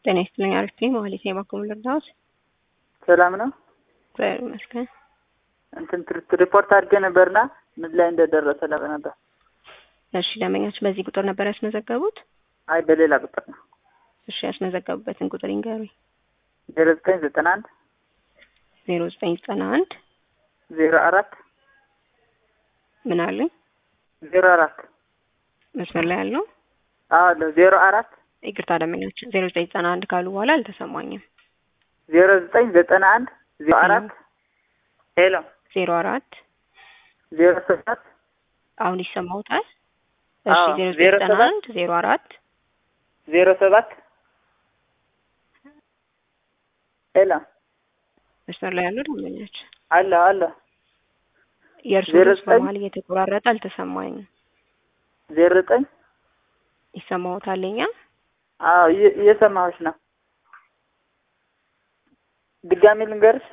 ጤና ይስጥልኝ። አሪፍ ነኝ። መሀሌት ነኝ። ባኮ ልርዳዎት? ሰላም ነው። እግዚአብሔር ይመስገን። እንትን ትር- ሪፖርት አድርጌ ነበርና ምን ላይ እንደደረሰ ለቅ ነበር። እሺ ደንበኛች በዚህ ቁጥር ነበር ያስመዘገቡት? አይ በሌላ ቁጥር ነው። እሺ ያስመዘገቡበትን ቁጥር ይንገሩኝ። ዜሮ ዘጠኝ ዘጠና አንድ ዜሮ ዘጠኝ ዘጠና አንድ ዜሮ አራት ምን አለኝ? ዜሮ አራት መስመር ላይ ያለው አለ ዜሮ አራት ይቅርታ ደንበኛች ዜሮ ዘጠኝ ዘጠና አንድ ካሉ በኋላ አልተሰማኝም። ዜሮ ዘጠኝ ዘጠና አንድ ዜሮ አራት ሄሎ ዜሮ አራት ዜሮ ሰባት አሁን ይሰማውታል? እሺ አዎ፣ ዜሮ ዜሮ ዘጠኝ ዘጠና ሰባት አንድ ዜሮ አራት ዜሮ ሰባት ሄሎ መስመር ላይ ያለው ደንበኛች አለ አለ የእርሱ ዜሮ ድምፅ ዘጠኝ በመሀል እየተቆራረጠ አልተሰማኝም። ዜሮ ዘጠኝ ይሰማውታል? የኛ አዎ እየ- እየሰማሁሽ ነው። ድጋሚ ልንገርሽ።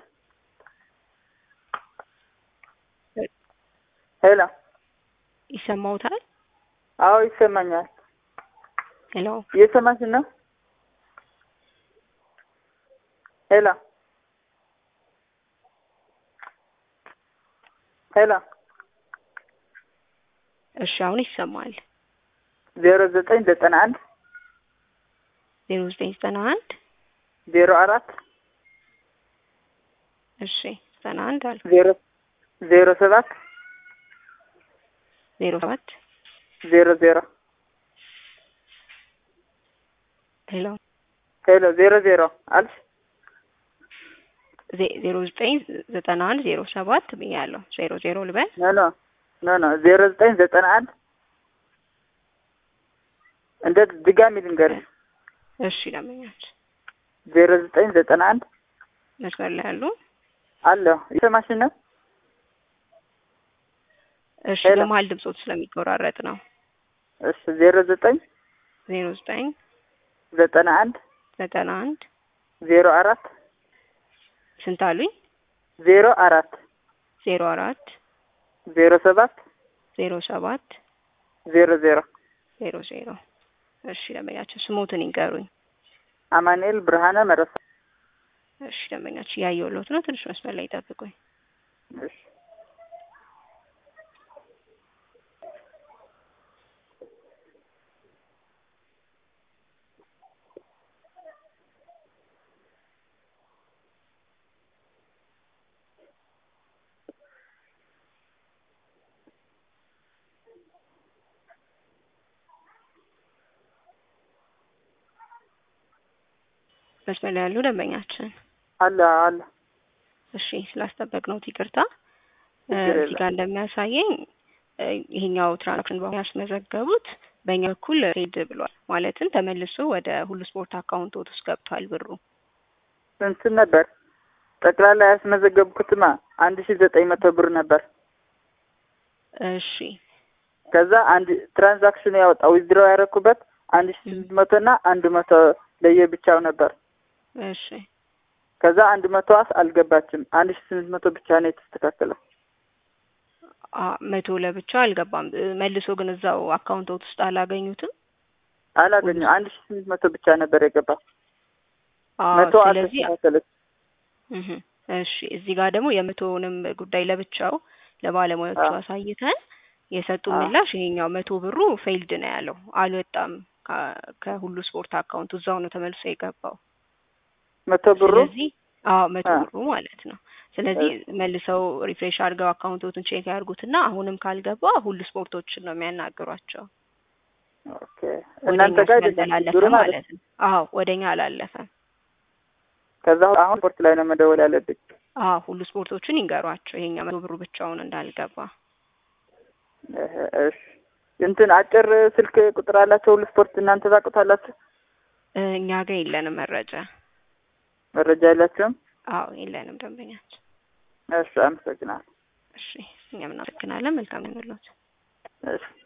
ሄሎ ይሰማውታል? አዎ ይሰማኛል። ሄሎ እየሰማሽ ነው? ሄሎ ሄሎ እሺ አሁን ይሰማል። ዜሮ ዘጠኝ ዘጠና አንድ ዜሮ ዘጠኝ ዘጠና አንድ ዜሮ አራት እሺ ዘጠና አንድ አልኩ ዜሮ ዜሮ ሰባት ዜሮ ሰባት ዜሮ ዜሮ ሄሎ ሄሎ ዜሮ ዜሮ አልሽ? ዜ- ዜሮ ዘጠኝ ዘጠና አንድ ዜሮ ሰባት ብያለሁ። ዜሮ ዜሮ ልበል። ኖ ኖ ኖ ኖ ዜሮ ዘጠኝ ዘጠና አንድ እንደ ድጋሚ ልንገርሽ እሺ ደንበኛች ዜሮ ዘጠኝ ዘጠና አንድ መስመር ላይ ያሉ አለሁ እየሰማሽ ነው? እሺ ሄሎ። በመሀል ድምጾት ስለሚቆራረጥ ነው። እሺ ዜሮ ዘጠኝ ዜሮ ዘጠኝ ዘጠና አንድ ዘጠና አንድ ዜሮ አራት ስንት አሉኝ? ዜሮ አራት ዜሮ አራት ዜሮ ሰባት ዜሮ ሰባት ዜሮ ዜሮ ዜሮ ዜሮ እሺ ደንበኛቸው ስሞትን ይንገሩኝ። አማኑኤል ብርሃነ መረሳ እሺ ደንበኛቸው እያየሁልዎት ነው። ትንሽ መስመር ላይ ይጠብቁኝ። እሺ መስመር ላይ ያሉ ደንበኛችን አለ አለ እሺ ስላስጠበቅነዎት ይቅርታ። እ፣ ችግር እዚህ ጋር እንደሚያሳየኝ እ፣ ይሄኛው ትራንዛክሽን በኋላ ያስመዘገቡት በእኛ በኩል ሄድ ብሏል። ማለትም ተመልሶ ወደ ሁሉ ስፖርት አካውንቶት ውስጥ ገብቷል ብሩ። ስንት ነበር? ጠቅላላ ያስመዘገብኩትማ አንድ ሺ ዘጠኝ መቶ ብር ነበር። እሺ ከዛ አንድ ትራንዛክሽን ያወጣው ዊዝድሮው ያደረኩበት አንድ ሺ ስምንት መቶ እና አንድ መቶ ለየብቻው ነበር። እሺ ከዛ አንድ መቶዋስ አልገባችም። አንድ ሺ ስምንት መቶ ብቻ ነው የተስተካከለው። አ መቶ ለብቻ አልገባም። እ፣ መልሶ ግን እዛው አካውንቶት ውስጥ አላገኙትም። አላገኘው አንድ ሺ ስምንት መቶ ብቻ ነበር የገባው። አዎ መቶ ስለዚህ አልተስተካከለች። እህ እሺ እዚህ ጋር ደግሞ የመቶውንም ጉዳይ ለብቻው ለባለሙያዎቹ አዎ። አሳይተን የሰጡ አዎ። ምላሽ ይሄኛው መቶ ብሩ ፌይልድ ነው ያለው፣ አልወጣም ከ- ከሁሉ ስፖርት አካውንት እዛው ነው ተመልሶ የገባው። መቶ ብሩ ስለዚህ አዎ መቶ አዎ። ብሩ ማለት ነው። ስለዚህ መልሰው ሪፍሬሽ አድርገው አካውንቶትን ቼክ ያድርጉትና አሁንም ካልገባ ሁሉ ስፖርቶችን ነው የሚያናግሯቸው። ኦኬ ወደ እናንተ እኛ ጋር አይደለም ስላላለፈ ችግሩ ማለት ማለት ነው። አዎ ወደኛ አላለፈም። ከዛ አሁን ስፖርት ላይ ነው መደወል ያለብኝ። አዎ ሁሉ ስፖርቶችን ይንገሯቸው ይሄኛ መቶ ብሩ ብቻውን እንዳልገባ። እህ፣ እሺ እንትን አጭር ስልክ ቁጥር አላቸው ሁሉ ስፖርት እናንተ ታውቁታላችሁ? እ፣ እኛ ጋር የለንም መረጃ። መረጃ የላችሁም? አዎ የለንም ደንበኛችን። እሺ አመሰግናለሁ። እሺ እኛም እናመሰግናለን። መልካም ይሁንልዎት። እሺ